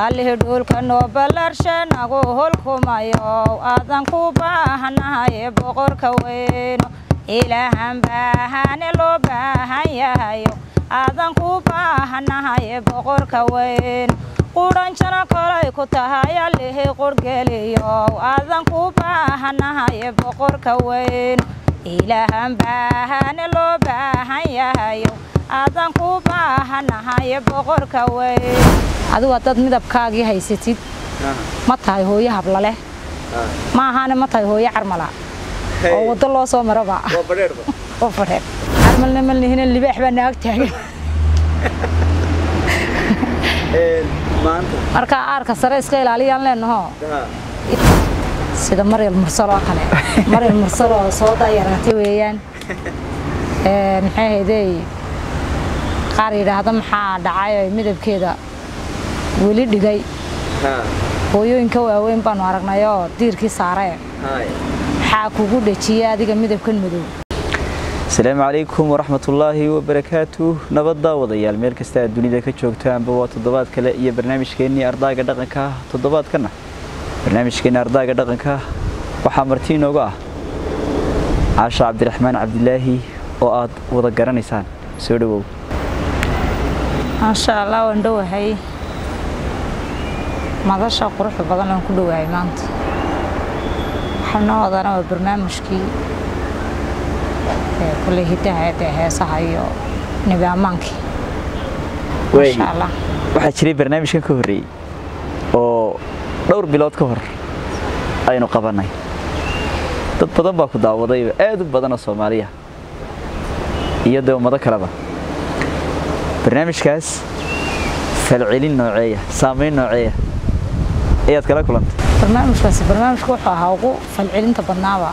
allih dhulka noo ballarshe nagu holkumayo aadan ku baahanahay boqorka weyno ilaahan baahane loo baahan yahayo aadan ku baahanahay boqorka weyno qudhanjana kolay ku tahay allihii qurhgeliyo aadan ku baahanahay boqorka weyno ilaahan baahane loo baahan yahayo aadan ku baahanahay boqorka weyn adigu haddaad midabkaagii haysatid ma tahay hooyo hablaleh ma ahaane ma tahay hooyo carmala oo waddo loo soo maraba oo fadheer carmalna malnihina libaax baa naag taagan marka aarka sare iska ilaaliyaan leenaho sida maryal mursal oo kale maryal mursal oo soo dayaraatay weeyaan maxay haydey qaar yidhaahda maxaa dhacay oo midabkeeda weli dhigay hooyooyinka waaweyn baanu aragnay oo diirkii saaree maxaa kugu dhejiyey adiga midabkan madow asalaamu calaykum waraxmatullaahi wabarakaatu nabadda wadayaal meel kasta aad dunida ka joogtaanba waa toddobaad kale iyo barnaamijkeennii ardaaga dhaqanka toddobaadkanna barnaamijkeenni ardaaga dhaqanka waxaa marti inooga ah caasha cabdiraxmaan cabdilaahi oo aad wada garanaysaan soo dhowow maasha allah waan dhowahay madasha quruxda badan aan ku dhowahay maanta waxaa noo wadana waa barnaamijkii kulley hidaha dee heesaha iyo nebi ammaankii maasha allah waxaa jiray barnaamijkan ka horreeyey oo dhowr bilood ka hor aynu qabannay dad badan baa ku daawadayba aad u badan oo soomaaliya iyo dee ummado kaleba barnaamijkaas falcelin nooceeya saamayn nooceeya ayaad kala kulantay barnaamijkaasi barnaamijka wuxuu ahaa ugu falcelinta badnaaba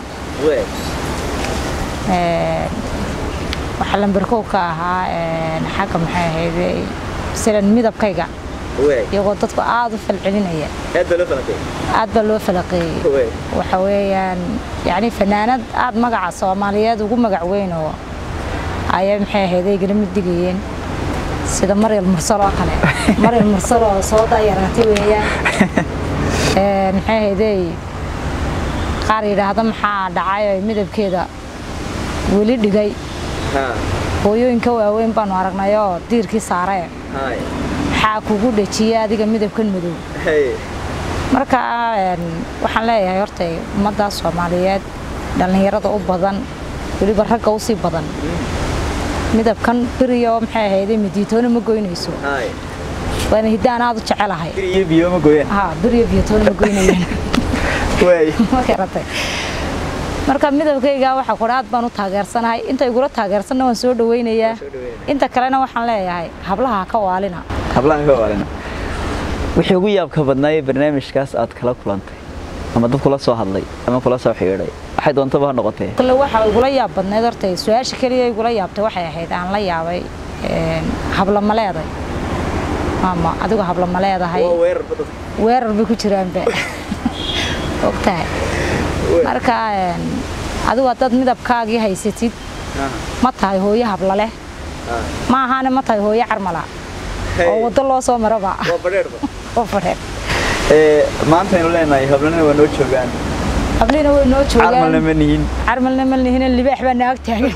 waxaa lamberkow ka ahaa xagga maxay ahayde silan midabkayga iyagoo dadku aada u falcelinaya aad baa loo falaqeeyey waxa weeyaan yani fanaanad aad magaca soomaaliyeed ugu magac weyn oo ayaa maxay ahayde igala mid digayeen sida maryal mursal oo kale maryal mursal oo soo dayaraatay weeyaan maxay ahaydey qaar yidhaahda maxaa dhacay oo midabkeeda weli dhigay hooyooyinka waaweyn baanu aragnay oo diirkii saaree maxaa kugu dhejiyey adiga midabkan madow marka waxaan leeyahay horta ummaddaa soomaaliyeed dhallinyarada u badan weliba ragga usii badan midabkan beriyo maxay ahayde midiitoona ma goynayso waana hiddaan aad u jecelahay iyo biyo ma gooyaan ha beriyo biyotoona ma goynayaan ma garatay marka midabkayga waxa kudha aad baan u taageersanahay inta igula taageersanna waan soo dhawaynayaa inta kalena waxaan leeyahay hablaha ka waalina hablaha ka waalina wixii ugu yaabka badnaa ee barnaamijkaas aad kala kulantay ama dad kula soo hadlay ama kula soo xidhiidhay waxay doontaba ha noqotee kale waxa igula yaab badneed horta su-aasha keliya igula yaabtay waxay ahayd aan la yaabay habla ma leeday maama adigu habla ma leedahay weerar bay ku jiraanba ogtahay marka adigu haddaad midabkaagii haysatid ma tahay hooyo habla leh ma ahaane ma tahay hooyo carmala oo waddo loo soo maraba oo fadheer maantaynu leenahay hablana waa noo joogaan hablina way noo joogaan carmalna ma nihin carmalna ma nihina libaax baa naag taagan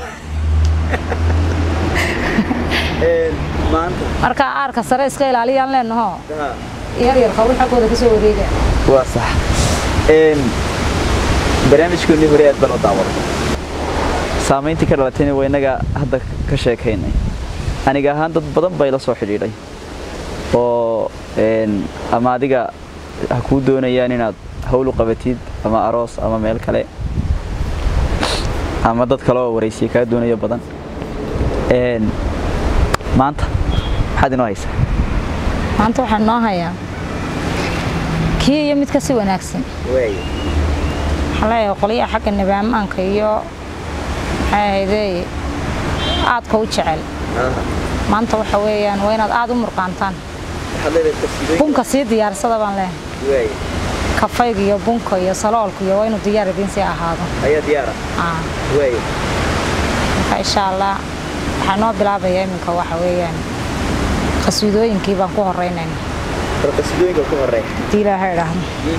marka aarka sare iska ilaaliyaan leenaho yar yar qawri xaggooda ka soo wareega waa sax barnaamijkoonnii hore aad baan u daawaday saamayntii ka dhalatayna waa innaga hadda ka sheekaynay aniga ahaan dad badan baa ila soo xidhiidhay oo ama adiga ha kuu doonayaan inaad hawl u qabatid ama aroos ama meel kale ama dad kale oo waraysiya kaa doonayo badan maanta maxaad inoo haysaa maanta waxaan noo hayaa kii iyo mid ka si wanaagsan waxaan leeyahay qolyaha xagga nibaamaanka iyo maxay ahaydey aadka u jecel maanta waxa weeyaan waa inaad aada u murqaantaan bunka sii diyaarsada baan leeyahay kafayga iyo bunka iyo saloolka iyo waa inuu diyaar idiin sii ahaado marka insha allah waxaa noo bilaabaya iminka waxa weeyaan qasiidooyinkii baan ku horeynayna qasidooyinka ku horeeya hadii ilaahay idhaahdo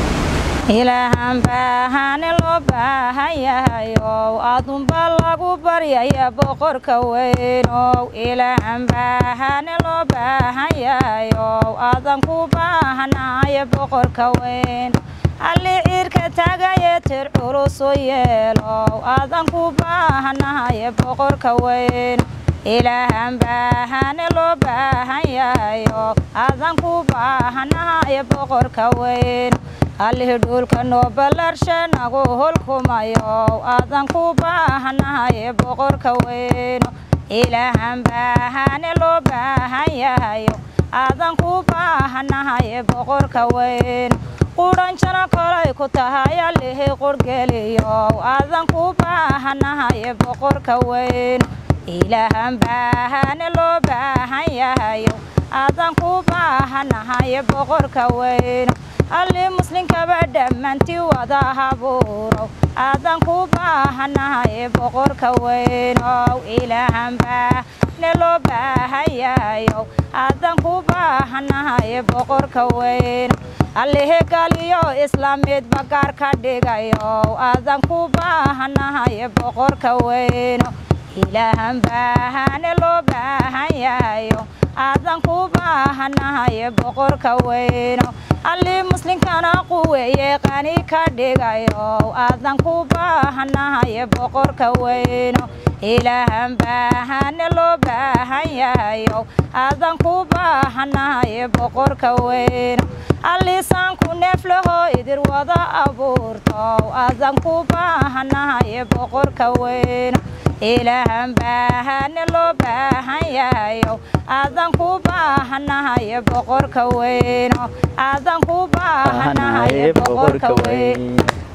ilaahan baahane loo baahan yahayow adunba lagu baryaya boqorka weynow ilaahan baahane loo baahan yahayow adan ku baahanaya boqorka weyn alli ciirka tagaye tir culusu yeelow adan ku baahanahaye boqorka weyn ilaahan baahane loo baahan yahayo adan ku baahanahaye boqorka weyn allih dhulka noo ballarshe nagu hulkumayo adan ku baahanahaye boqorka weyno ilaahan baahane loo baahan yahayo adan ku baahanahaye boqorka weyno qudhanjana kolay ku tahay allihi qurgeliyo adan ku baahanahaye boqorka weyno ilaahan baahane loo baahan yahayo adan ku baahanahaye boqorka weyno alli muslinkaba dhammaantii wada habuurow adan ku baahanahaye boqorka weynow ilaahan baahne loo baahan yahayow adan ku baahanahaye boqorka weyno allihi galiyo islaamiid bagaar ka dhigayow adan ku baahanahaye boqorka weyno ilaahan baahane loo baahan yahayo adan ku baahanahaye boqorka weyno alli muslinkana quweeye qani ka dhigayo adan ku baahanahaye boqorka weyno ilaahan baahane loo baahan yahayo adan ku baahanahaye boqorka weyno allisaanku neeflaho idir wada abuurto adan ku baahanahaye boqorka weyno ilaahan baahane loo baahan yahayo adan ku baahanahaye boqorka weyno adan ku baahanahaye boqorka weyn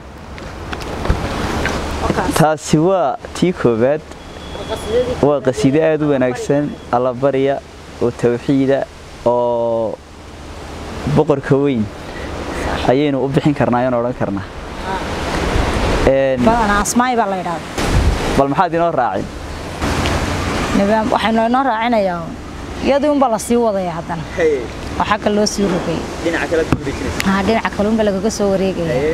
taasi waa tii koowaad waa qasiido aada u wanaagsan allabarya oo tawxiida oo boqorka weyn ayaynu u bixin karnaa ayaan odhan karnaa badanaa asmaay baa la yidhahda bal maxaad inoo raacin nidaam waxaynu inoo raacinayaa iyadii unba la sii wadaya haddana oo xagga loo sii rogay haa dhinaca kalunba lagaga soo wareegaya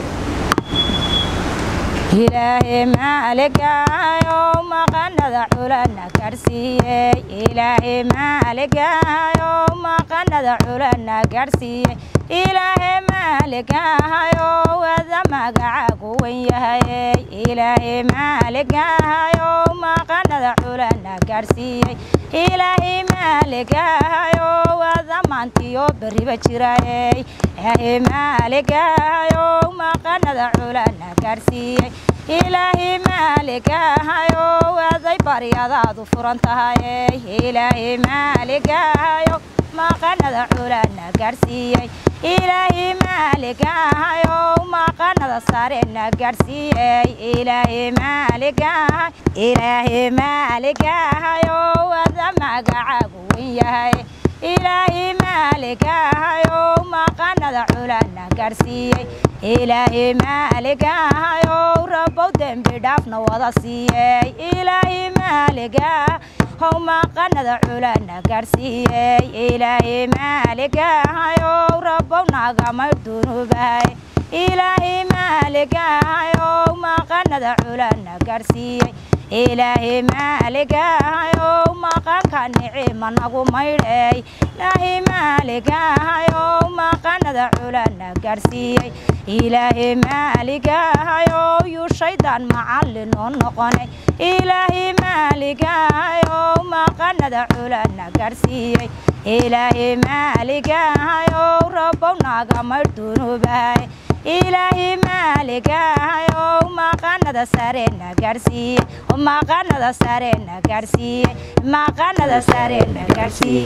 ilaahay maaligayo maqanada culana gaadhsiiyey ilaahay maaligayo maqanada culana gaadhsiiyey ilaahay maaligayo wada magacaagu wen yahay ilaahay maaligayo maqanada culana gaadhsiiyey ilaahay maaligayo wada maantiyo beriba jirayey ilaahay maaligayo maqanada culana gaadhsiiyey ilaahay maaligahayo waday baryadaadu furan tahay ilaahay maaligahayo maqanada culana gaadhsiiyey ilaahay maaligahayo maqanada sarena gaadhsiiyey ilaahay maaligahay ilaahay maaligahayo wada magacaagu wen yahay ilaahay maaligahayo maqanada culana gaadhsiiyey ilaahay maaligahayo rabow dembi dhaafna wada siiyey ilaahay maaligaha how maqanada culana gaadhsiiyey ilaahay maaligahayo rabow nagamay dunuubahay ilaahay maaligahayo maqanada culana gaadhsiiyey ilaahay maaligahayo maqanka nicima nagu maydhay ilaahay maaligahayo maqanada culana gaadhsiiyey ilaahay maaligahayo yuu shaydaan macallin oo noqonay ilaahay maaligahayo maqanada culana gaadhsiiyey ilaahay maaligahayo rabow nagamay dunuubahay ilaahay maaligahayo maqanada sarena gaadhsiiyey maqanada sarena gaadhsiiyey maqanada sarena gaadhsiiyey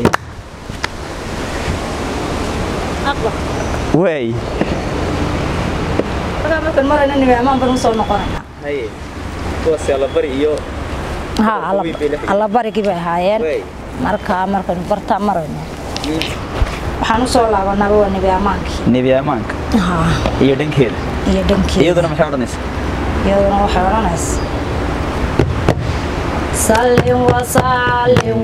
waay markaan marayna nimaamaan baan usoo noqonaynaa haye kuwaas allabari iyo haa allabarigii bay ahaayeen markaa markaynu bartaa marayno waxaan usoo laabanaaba waa nebi ammaankii nebi ammaanka haa iyo dhankeeda iyo dhankeeda iyaduna maxay odhanaysaa iyaduna waxay odhanaysa سلم وسلم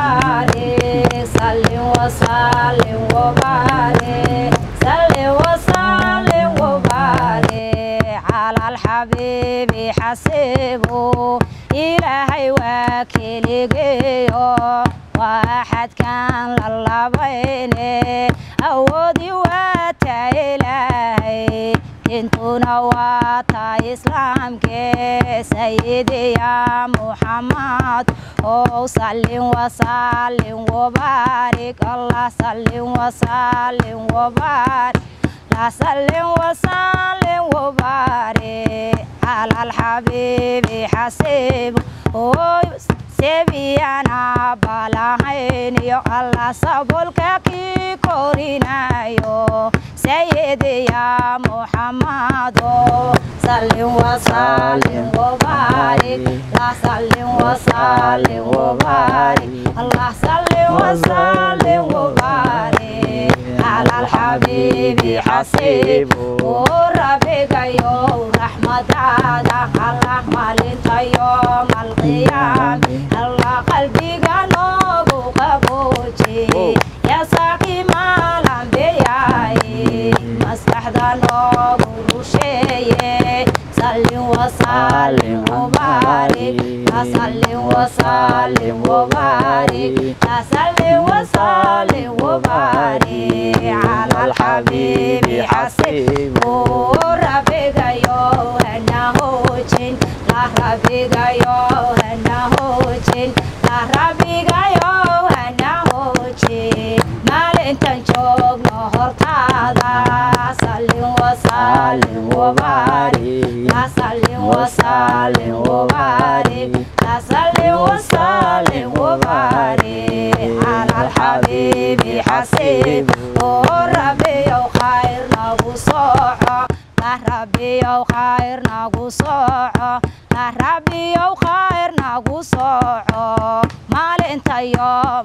وبارك سلم وسلم وبارك سلم وسلم وبارك على الحبيب حسبه إلهي وكيلي واحد كان للبين أودي واتا إلهي intuna waa taa islaamkee sayidi ya muxamad ow salin wasalin wabaarik allah salin wasalin wabaarik la salin wasalin wabaarik cala alxabiibi xasiib oy sebiyana balahayn iyo allah sabolka kii korinayo سيدي يا محمد سلم وسلم وبارك لا سلم وسلم وبارك الله سلم وسلم وبارك على الحبيب حسيب وربك يوم رحمة الله مالك يوم القيامة الله قلبك نوب قبوتي يا ساقي مالا بياي maskaxda noogu rusheeye salin wasalin wabaarik asalin wasalin wabaarik asalin wasalin wabaarik cala alxabiibi xasib rabbigayo hana hoojin la rabbigayo hana hoojin la rabbigayo hana hoojin maalintan joogno hortaada سلم وسلم وبارك لا سلم وسلم وبارك لا سلم وسلم وبارك على الحبيب حسيب وربي خير نبو صوحه لا ربي خير نبو صوحه لا ربي خير نبو صوحه مال انت يوم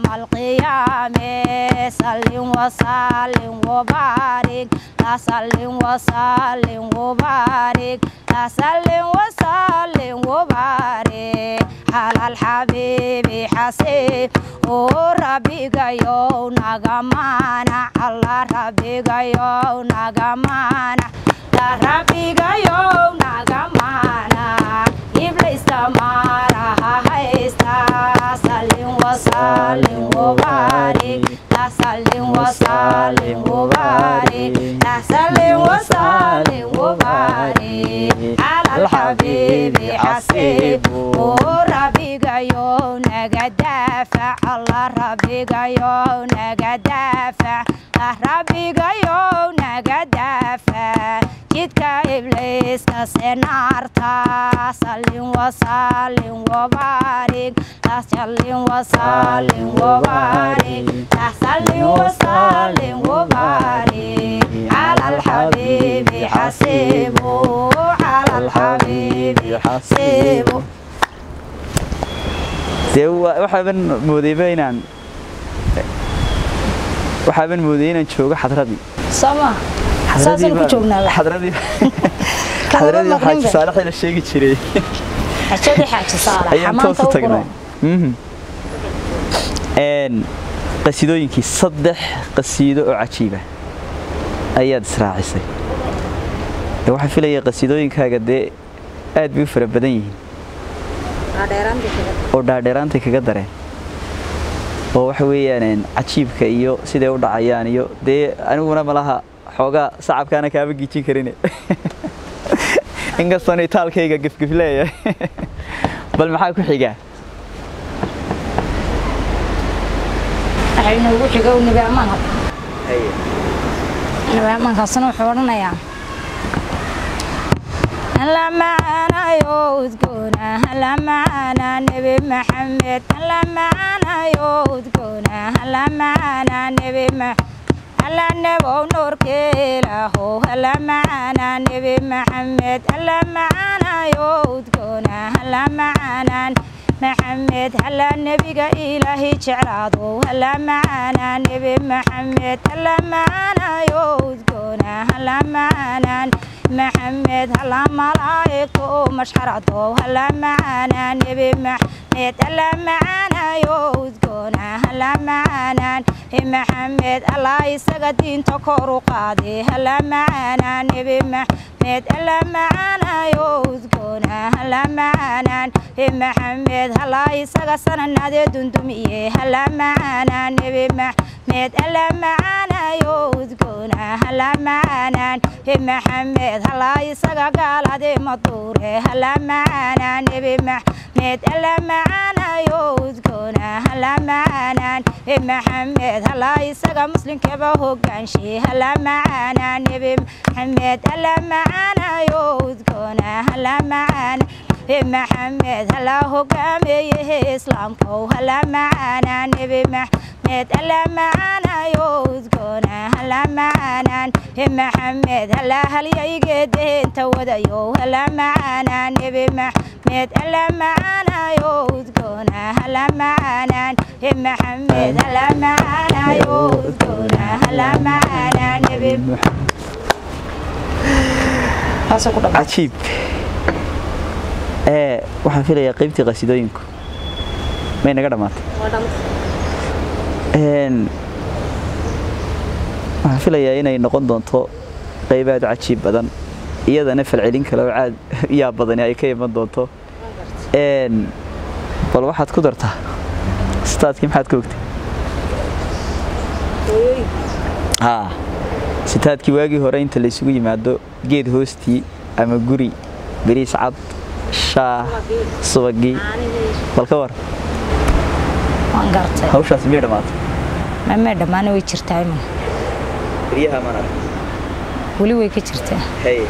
القيامة سلم وسلم وبارك لا سلم وسلم وبارك لا سلم وسلم وبارك على الحبيب حسيب وربي يو نغمانا الله ربي يو نغمانا لا ربي يو نغمانا إبليس تمارا هايستا سلم وسلم وبارك لا سلم وسلم وبارك لا سلم وسلم وبارك على الحبيب حسيب وربي يو نغدافع الله ربي يو نغدافع ربي يو نغدافع jidka ibliiska senaarta salin wasalin wabaarik la salin wasalin wabaarik la salin wasalin wabaarik cala alxabiibi xasiibu cala alxabiibi xasiibu dee waxaaban moodayba inaan waxaaban moodayay inaan joogo xadradii soma saasaan ku joognaa xadradii xadradii xaaji saalaxii la sheegi jiray xajadii xaaji saalax ayaan toos u tagnay qasiidooyinkii saddex qasiido oo cajiiba ayaad israacisay waxaan filaya qasiidooyinkaaga dee aad bay u fara badan yihiin oo dhaadheeraantay kaga dareen oo waxa weeyaan cajiibka iyo siday u dhacayaan iyo dee aniguna malaha xoogaa sacabkaana kaaba gijin karin inkastoon itaalkayga gefgef leeyahay bal maxaa ku xigaa waxay noogu xigow nabi ammaanka nabi ammaankaasna wuxuu odhanayaa هلا معنا يوذكونا هلا معنا نبي محمد هلا معنا يوذكونا هلا معنا نبي محمد هلا نبو نور كيله هلا معنا نبي محمد هلا معنا يوذكونا هلا معنا محمد هلا نبي إلهي جعلاده هلا معنا نبي محمد هلا معنا يوذكونا هلا معنا maxamed hala malaa'igto mashxarado hala macaanaan nebi maxamed alla macaanayo udgoona hala macaanaan maxamed allah isaga diinta kor u qaade hala macaanaan nebi maxamed alla macaanayo udgoona hala macaanaan maxamed allah isaga sananadee dundumiye hala macaanaan nebi maxamed alla macaanayo udgoona hala macaanaan maxamed allah isaga gaaladee maduure hala macaanaan nebi maxamed alla macaanayo udgoona hala macaanaan maxamed allah isaga muslimkaba hogaanshe hala macaanaan nebi maxamed alla macaanayo udgoona hala macaanaan maxamed hala hogaameeye islaamkow hala macaanaan nebi maxamed alla macaanayo udgoona hala macaanaan maxamed hala halyaygeedeenta wadayo hala macaanaan nebi maxamed alla macaanayo udgoona hala macaanaan maxamed hala macaanayo udgoona hala macaanaan nebi cajiib ee waxaan filayaa qaybtii qasidooyinku may naga dhammaatay waxaan filayaa inay noqon doonto qayb aad u cajiib badan iyadana falcelin kale oo caad yaa badani ay ka iman doonto bal waxaad ku dartaa sitaadkii maxaad ka ogtay haa sitaadkii waagii hore inta laysugu yimaado geed hoostii ama guri beriis cad shaah subagii bal ka war waan gartay hawshaasi miyay dhammaatay mamee dhammaana way jirtaa iman guryaha mana weli way ka jirtaa haye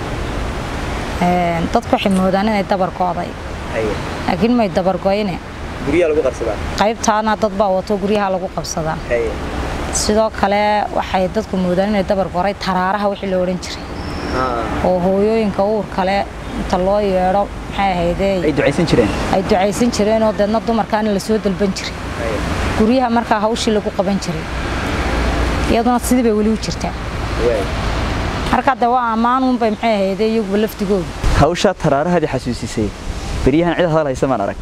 dadku waxay moodaan inay dabar go'day haye laakiin may dabar go'ine guryaha lagu qarsadaa qaybtaana dad baa wato guryaha lagu qabsadaa haye sidoo kale waxay dadku moodaan inay dabar goray taraaraha wixii la odhan jiray haa oo hooyooyinka uur kale inta loo yeedho maxay ahaydee ay ducaysan jireen ay ducaysan jireenoo deedna dumarkaana lasoo dalban jiray haye guryaha markaa hawshii lagu qaban jiray iyaduna sidii bay weli u jirtaa waay marka de waa ammaanuunbay maxay ahaydee iyaguba lafdigooda hawshaa taraarahadii xasuusisay beryahan cid hadal haysa maan arag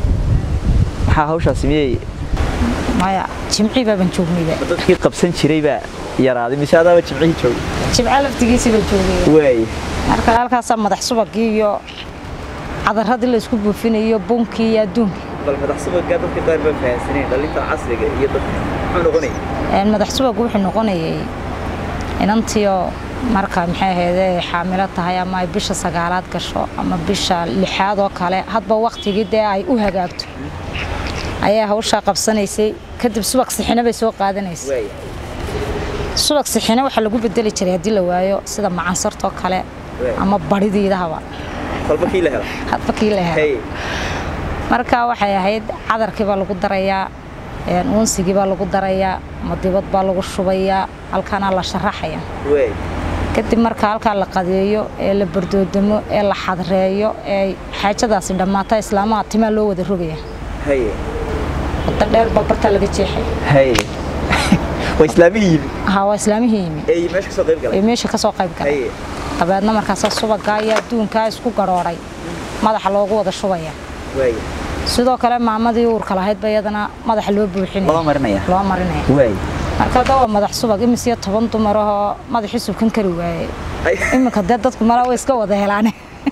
maxaa hawshaasi miyay maya jimcii baaban joognayba dadkii qabsan jiray baa yaraaday mise adaaba jimcihii joogay jimca laftigiisii baa joogaya waay marka halkaasaa madax subagii iyo cadaradii laysku buufinayo bunkii iyo adduunkii bal madax subaggaa dadka qaar baa fahansaneen dhalinta casriga iyo dadka muxuu noqonaya madax subag wuxuu noqonayay inantiyo marka maxay ahaydee xaamilo tahay ama ay bisha sagaalaad gasho ama bisha lixaad oo kale hadba waktigii dee ay u hagaagto ayaa hawshaa qabsanaysay kadib subag sixina bay soo qaadanaysay waay subag sixina waxaa lagu bedeli jiray haddii la waayo sida macansartoo kale ama baridiidahaba kolba kii la hela hadba kii la helo haye marka waxay ahayd cadarkii baa lagu darayaa uunsigii baa lagu darayaa madibad baa lagu shubayaa halkaana la sharaxaya waay kadib marka halkaa la qadeeyo ee la bardoodamo ee la xadreeyo ee xaajadaasi dhammaata islaamaha timaa loo wada rogaya haye wada dheer babarta laga jeexay haye waa islaamihii yimi haa waa islaamihii yimi ee meesha kasoo qayb ee galay meesha ka soo qayb galay haye dabeedna markaasa subagaa iyo adduunkaa isku garhoodhay madaxa loogu wada shubaya waay sidoo kale maamadii uurka lahayd ba iyadana madaxa loo loo buuxinaya marinaya loo marinaya waay marka hadda waa madax subag imisiyo toban dumarahoo madaxii subkan kari waayey Ay. iminka dee dadku malaa way iska wada helaane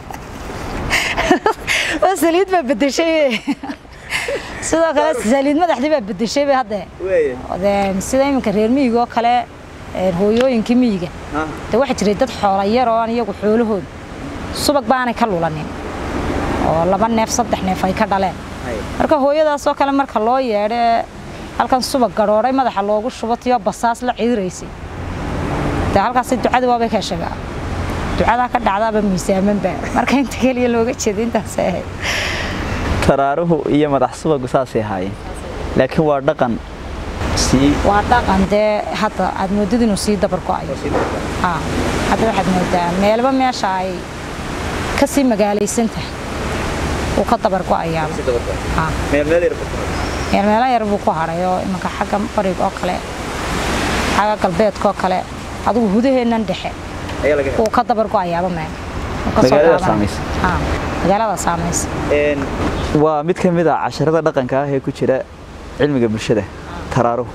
waa saliid baa bedeshay sidoo kale saliid madaxdii baa bedeshay ba hadde waay dee sida iminka reer miyiga oo kale ee, hooyooyinkii miyiga ha dee waxaa jiray dad xoola yar oo aan iyagu xoolahooda subag baanay ka lulanin oo laba neef saddex neef ay ka dhaleen haye marka hooyadaasoo kale marka loo yeedhe halkan subag gadhoodhay madaxa loogu shubatiyo basaas la ciiraysay dee halkaasi ducadii waabay ka shegaa ducadaa ka dhacdaaba miisaamanba marka inta keliya looga jeeda intaasay ahayd taraaruhu iyo madax subagu saasay ahaayeen laakiin waa dhaqan sii waa dhaqan dee hadda aad moodid inuu sii dabar go'ayo haa hadda waxaad moodaa meelba meesha ay ka sii magaalaysan tahay uu ka dabar go'ayaaba haa meel meel yar ku meel meelo yar buu ku hadhay oo imanka xagga bariga oo kale xagga galbeedka oo kale adigu hudaheennan dhexe uu ka dabar go-ayaaba meel magaalada saamaysa magaalada saamaysa waa mid ka mid ah casharada dhaqanka ah ee ku jira cilmiga bulshada taraaruhu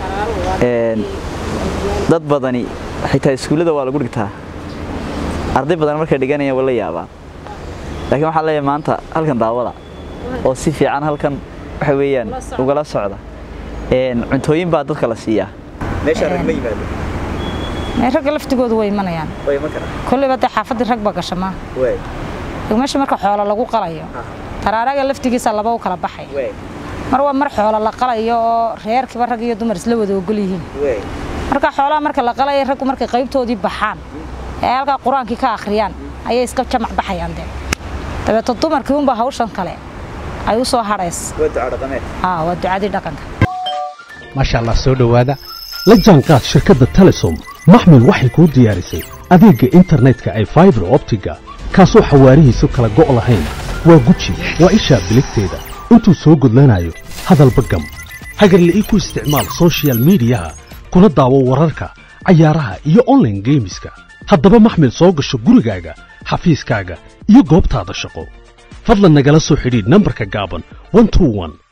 dad badani xitaa iskuullada waa lagu dhigtaa arday badan markay dhiganayaan waa la yaabaan laakiin waxaan leeyahay maanta halkan daawada oo si fiican halkan waxa weeyaan ugala socda cuntooyin baa dadka la siiyaa meesha rag ma yimaado ragga laftigoodu way imanayaan kolleyba dee xaafaddii rag ba gasha maa meesha marka xoolo lagu qalayo taraaraga laftigiisa laba u kala baxay mar waa mar xoolo la qalayo oo reerkiiba rag iyo dumar isla wada ogol yihiin marka xoolaha marka la qalaya raggu markay qaybtoodii baxaan ee halkaa qur-aankii ka akhriyaan ayay iska jamac baxayaan dee dabeeto dumarkii unba hawshan kale ay u soo hadhays waa ducadii dhaqanka maasha allah soo dhowaada la jaanqaad shirkadda telesom maxmil waxay kuu diyaarisay adeegga internetka ay faibar optiga kaasoo xawaarihiisu kala go' lahayn waa guji waa ishaa biligteeda intuu soo gudlanayo hadalba gam hagarle ii ku isticmaal sochial midiyaha kuna daawo wararka cayaaraha iyo onlaine geemiska haddaba maxmil soo gasho gurigaaga xafiiskaaga iyo goobtaada shaqo fadlan nagala soo xidhiidh nambarka gaaban